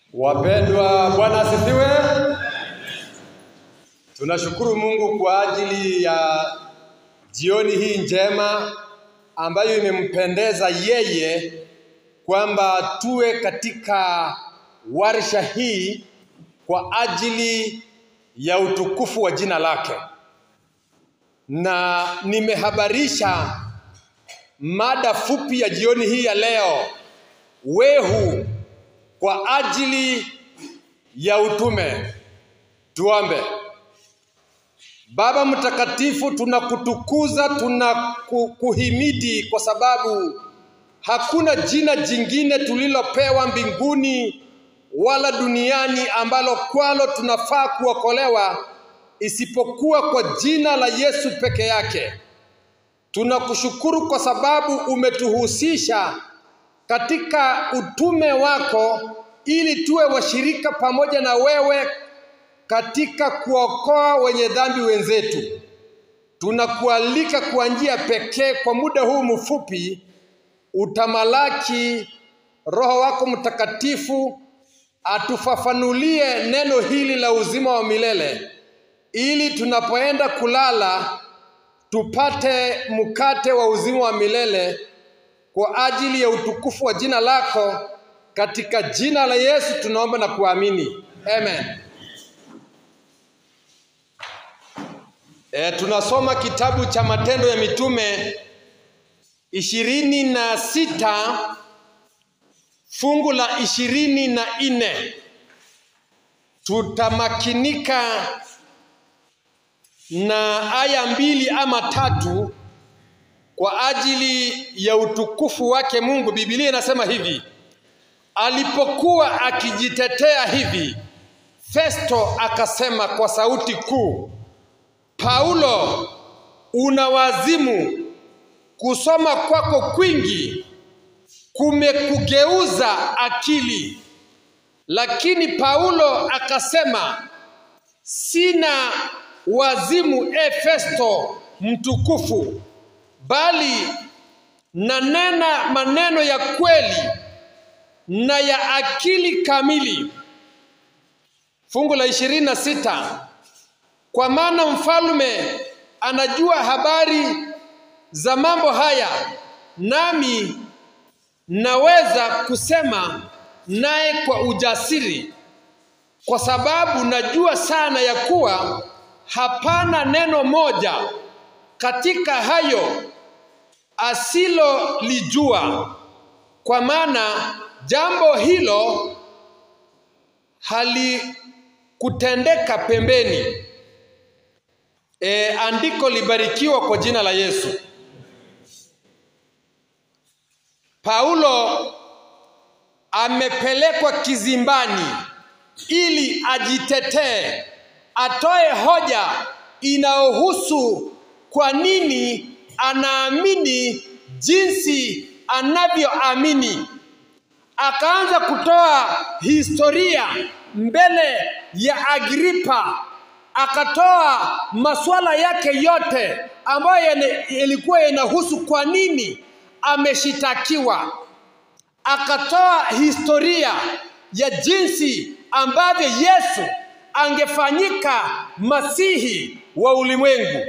Wapendwa, Bwana asifiwe. Tunashukuru Mungu kwa ajili ya jioni hii njema ambayo imempendeza yeye kwamba tuwe katika warsha hii kwa ajili ya utukufu wa jina lake, na nimehabarisha mada fupi ya jioni hii ya leo, wehu kwa ajili ya utume. Tuombe. Baba mtakatifu, tunakutukuza, tunakuhimidi kwa sababu hakuna jina jingine tulilopewa mbinguni wala duniani ambalo kwalo tunafaa kuokolewa isipokuwa kwa jina la Yesu peke yake. Tunakushukuru kwa sababu umetuhusisha katika utume wako ili tuwe washirika pamoja na wewe katika kuokoa wenye dhambi wenzetu. Tunakualika kwa njia pekee kwa muda huu mfupi, utamalaki Roho wako Mtakatifu atufafanulie neno hili la uzima wa milele, ili tunapoenda kulala tupate mkate wa uzima wa milele kwa ajili ya utukufu wa jina lako, katika jina la Yesu tunaomba na kuamini, amen. E, tunasoma kitabu cha Matendo ya Mitume ishirini na sita fungu la ishirini na nne. Tutamakinika na aya mbili ama tatu kwa ajili ya utukufu wake Mungu. Biblia inasema hivi: alipokuwa akijitetea hivi, Festo akasema kwa sauti kuu, Paulo, una wazimu. Kusoma kwako kwingi kumekugeuza akili. Lakini Paulo akasema, sina wazimu, e Festo mtukufu, bali nanena maneno ya kweli na ya akili kamili. Fungu la ishirini na sita kwa maana mfalme anajua habari za mambo haya, nami naweza kusema naye kwa ujasiri, kwa sababu najua sana ya kuwa hapana neno moja katika hayo asilolijua, kwa maana jambo hilo halikutendeka pembeni. E, andiko libarikiwa kwa jina la Yesu. Paulo amepelekwa kizimbani ili ajitetee, atoe hoja inayohusu kwa nini anaamini jinsi anavyoamini. Akaanza kutoa historia mbele ya Agripa, akatoa masuala yake yote ambayo yalikuwa yanahusu kwa nini ameshitakiwa. Akatoa historia ya jinsi ambavyo Yesu angefanyika masihi wa ulimwengu,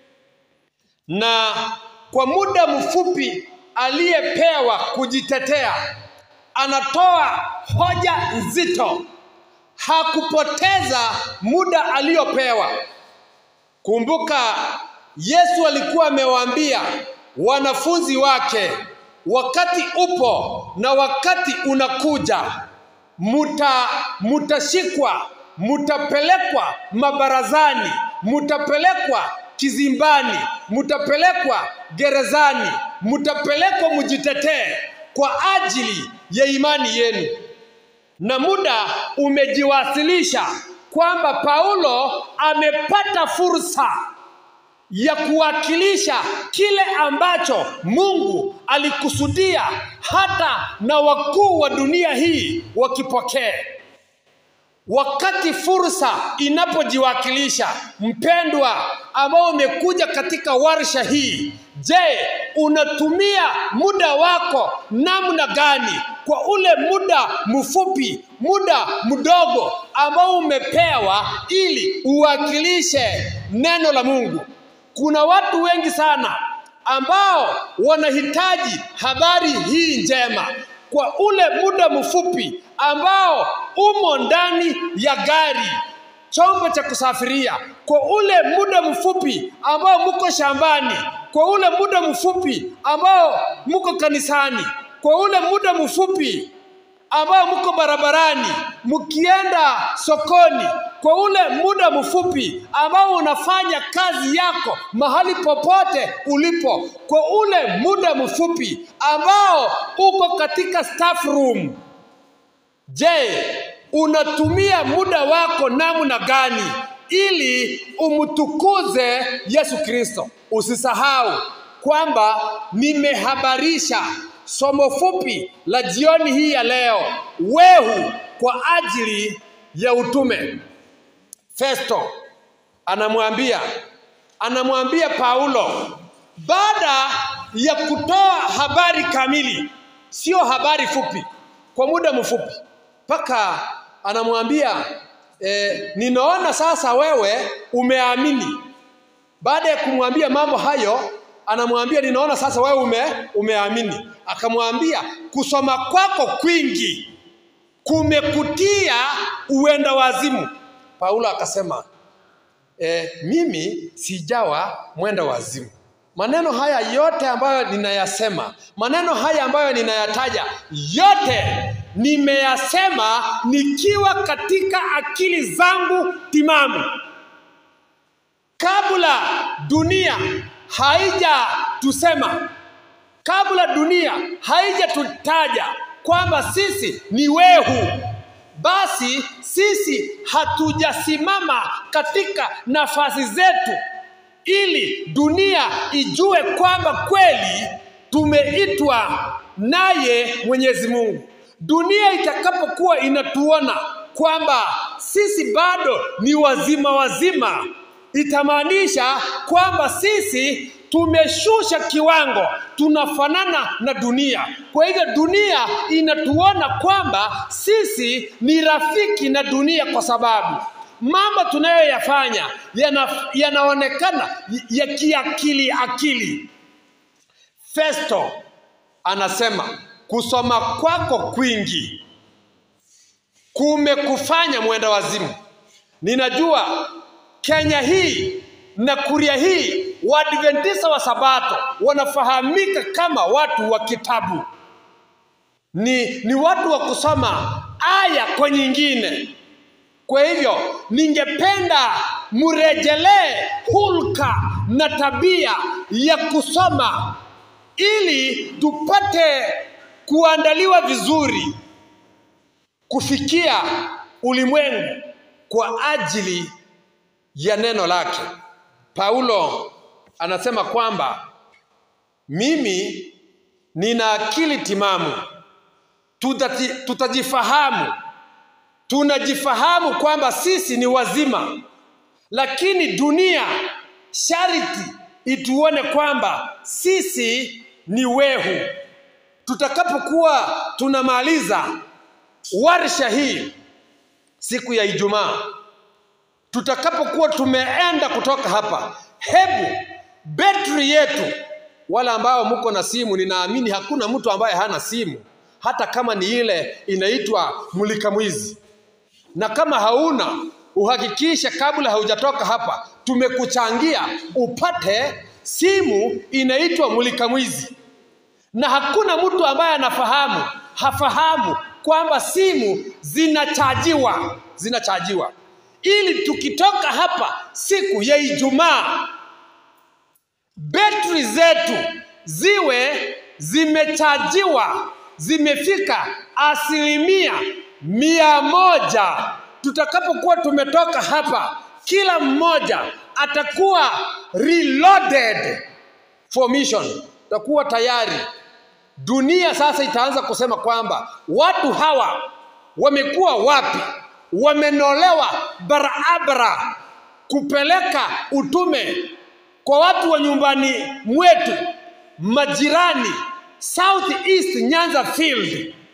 na kwa muda mfupi aliyepewa kujitetea, anatoa hoja nzito. Hakupoteza muda aliyopewa. Kumbuka, Yesu alikuwa amewaambia wanafunzi wake, wakati upo na wakati unakuja, muta mutashikwa, mutapelekwa mabarazani, mutapelekwa kizimbani, mutapelekwa gerezani, mutapelekwa mujitetee kwa ajili ya imani yenu. Na muda umejiwasilisha kwamba Paulo amepata fursa ya kuwakilisha kile ambacho Mungu alikusudia hata na wakuu wa dunia hii wakipokee. Wakati fursa inapojiwakilisha, mpendwa, ambao umekuja katika warsha hii, je, unatumia muda wako namna gani kwa ule muda mfupi, muda mdogo ambao umepewa ili uwakilishe neno la Mungu. Kuna watu wengi sana ambao wanahitaji habari hii njema kwa ule muda mfupi ambao umo ndani ya gari chombo cha kusafiria, kwa ule muda mfupi ambao muko shambani, kwa ule muda mfupi ambao muko kanisani, kwa ule muda mfupi ambao mko barabarani mkienda sokoni, kwa ule muda mfupi ambao unafanya kazi yako mahali popote ulipo, kwa ule muda mfupi ambao uko katika staff room. Je, unatumia muda wako namna gani ili umtukuze Yesu Kristo? Usisahau kwamba nimehabarisha somo fupi la jioni hii ya leo, wehu kwa ajili ya utume. Festo anamwambia anamwambia Paulo baada ya kutoa habari kamili, sio habari fupi, kwa muda mfupi, mpaka anamwambia eh, ninaona sasa wewe umeamini. Baada ya kumwambia mambo hayo, anamwambia ninaona sasa wewe ume, umeamini. Akamwambia kusoma kwako kwingi kumekutia uenda wazimu. Paulo akasema e, mimi sijawa mwenda wazimu. Maneno haya yote ambayo ninayasema, maneno haya ambayo ninayataja, yote nimeyasema nikiwa katika akili zangu timamu, kabla dunia haijatusema, kabla dunia haijatutaja kwamba sisi ni wehu, basi sisi hatujasimama katika nafasi zetu ili dunia ijue kwamba kweli tumeitwa naye Mwenyezi Mungu. Dunia itakapokuwa inatuona kwamba sisi bado ni wazima wazima, itamaanisha kwamba sisi tumeshusha kiwango, tunafanana na dunia. Kwa hivyo dunia inatuona kwamba sisi ni rafiki na dunia, kwa sababu mambo tunayoyafanya yana, yanaonekana ya kiakili akili. Festo anasema kusoma kwako kwingi kumekufanya mwenda wazimu. Ninajua Kenya hii na Kuria hii Waadventista wa Sabato wanafahamika kama watu wa kitabu, ni, ni watu wa kusoma aya kwa nyingine. Kwa hivyo ningependa mrejelee hulka na tabia ya kusoma ili tupate kuandaliwa vizuri kufikia ulimwengu kwa ajili ya neno lake. Paulo anasema kwamba mimi nina akili timamu, tutati, tutajifahamu, tunajifahamu kwamba sisi ni wazima, lakini dunia sharti ituone kwamba sisi ni wehu. Tutakapokuwa tunamaliza warsha hii siku ya Ijumaa, tutakapokuwa tumeenda kutoka hapa, hebu betri yetu, wale ambao mko na simu, ninaamini hakuna mtu ambaye hana simu, hata kama ni ile inaitwa mulika mwizi, na kama hauna uhakikishe kabla haujatoka hapa, tumekuchangia upate simu inaitwa mulika mwizi, na hakuna mtu ambaye anafahamu hafahamu kwamba simu zinachajiwa zinachajiwa ili tukitoka hapa siku ya Ijumaa betri zetu ziwe zimechajiwa zimefika asilimia mia moja. Tutakapokuwa tumetoka hapa, kila mmoja atakuwa reloaded for mission, takuwa tayari. Dunia sasa itaanza kusema kwamba watu hawa wamekuwa wapi? Wamenolewa barabara kupeleka utume kwa watu wa nyumbani mwetu, majirani, South East Nyanza Field,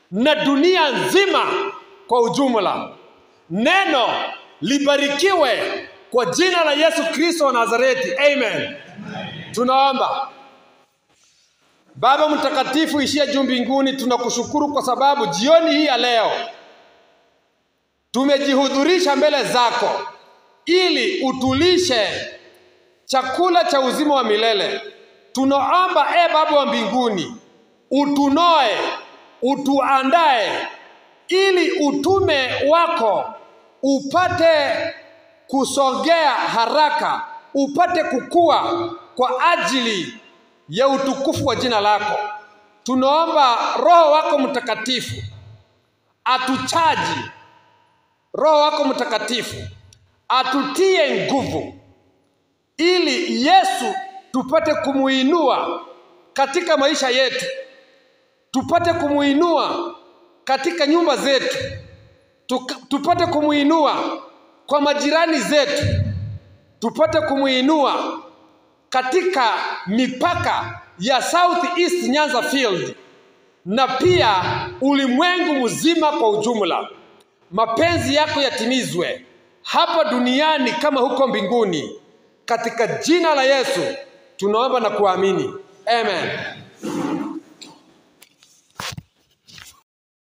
na dunia nzima kwa ujumla. Neno libarikiwe kwa jina la Yesu Kristo wa Nazareti, amen. Tunaomba. Baba mtakatifu ishie juu mbinguni, tunakushukuru kwa sababu jioni hii ya leo tumejihudhurisha mbele zako ili utulishe chakula cha uzima wa milele. Tunaomba e Baba wa mbinguni, utunoe, utuandae ili utume wako upate kusogea haraka, upate kukua kwa ajili ya utukufu wa jina lako. Tunaomba Roho wako Mtakatifu atuchaji, Roho wako Mtakatifu atutie nguvu, ili Yesu tupate kumuinua katika maisha yetu, tupate kumuinua katika nyumba zetu, Tuka, tupate kumuinua kwa majirani zetu, tupate kumuinua katika mipaka ya South East Nyanza Field na pia ulimwengu mzima kwa ujumla. Mapenzi yako yatimizwe hapa duniani kama huko mbinguni, katika jina la Yesu tunaomba na kuamini, amen.